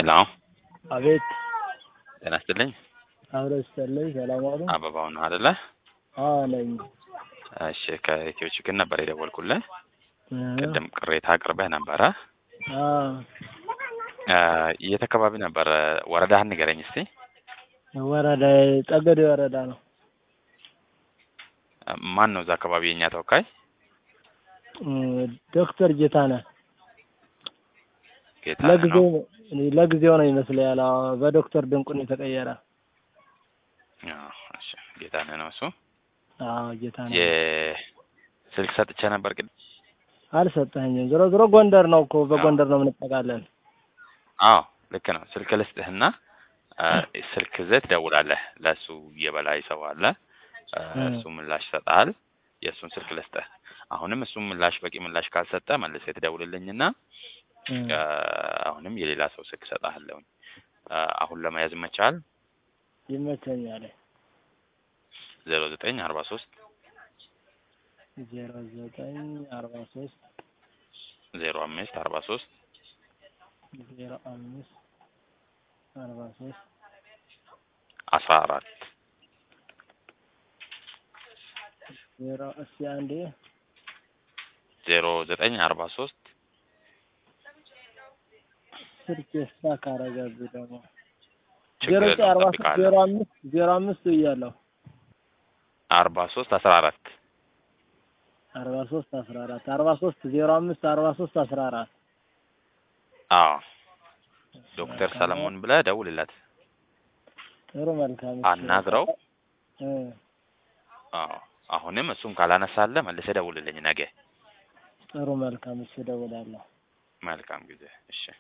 ሄሎ አቤት ጤና ይስጥልኝ። አብረ ስተለኝ ሰላም አሉ። አበባው ነው አይደለ? አዎ ነኝ። እሺ ከኢትዮ ችግር ነበር የደወልኩልህ። እ ቅድም ቅሬታ አቅርበህ ነበረ። አዎ እ የት አካባቢ ነበረ? ወረዳህን ንገረኝ እስቲ። ወረዳ ጠገዴ ወረዳ ነው። እ ማን ነው እዛ አካባቢ የኛ ተወካይ? እ ዶክተር ጌታነህ ጌታ ለጊዜው ነው። ለጊዜው ነው ይመስለኛል። አዎ በዶክተር ድንቁን የተቀየረ። አዎ፣ እሺ ጌታነህ ነው እሱ። አዎ ጌታነህ የስልክ ሰጥቼ ነበር ቅድም። አልሰጠኸኝም። ዞሮ ዞሮ ጎንደር ነው እኮ በጎንደር ነው የምንጠቃለን። አዎ ልክ ነው። ስልክ ልስጥህና እ ስልክ ይዘህ ትደውላለህ። ለእሱ የበላይ ሰው አለ። እ እ እሱ ምላሽ ይሰጥሃል። የእሱን ስልክ ልስጥህ። አሁንም እሱም ምላሽ በቂ ምላሽ ካልሰጠ መልሰህ ትደውልልኝና እ እ አሁንም የሌላ ሰው ስልክ እሰጥሃለሁኝ። እ አሁን ለመያዝ ይመችሃል? ይመቸኛል። ዜሮ ዘጠኝ አርባ ሶስት ዜሮ ዘጠኝ አርባ ሶስት ዜሮ አምስት አርባ ሶስት ዜሮ አምስት አርባ ሶስት አስራ አራት ዜሮ እስኪ አንዴ ዜሮ ዘጠኝ አርባ ሶስት ስልክ ስታክ አደረገብኝ ደግሞ ችግር ዜሮ ዘጠኝ የለውም አርባ ሶስት ዜሮ እጠብቅሃለሁ። አምስት ዜሮ አምስት እያለሁ አርባ ሶስት አስራ አራት አርባ ሶስት አስራ አራት አርባ ሶስት ዜሮ አምስት አርባ ሶስት አስራ አራት አዎ ዶክተር ሰለሞን ብለህ ደውልለት፣ ጥሩ መልካም እሺ። አናግረው። እ አዎ አሁንም እሱም ካላነሳለህ መልሰህ ደውልልኝ ነገ። ጥሩ መልካም እሺ፣ እደውላለሁ። መልካም ጊዜ። እሺ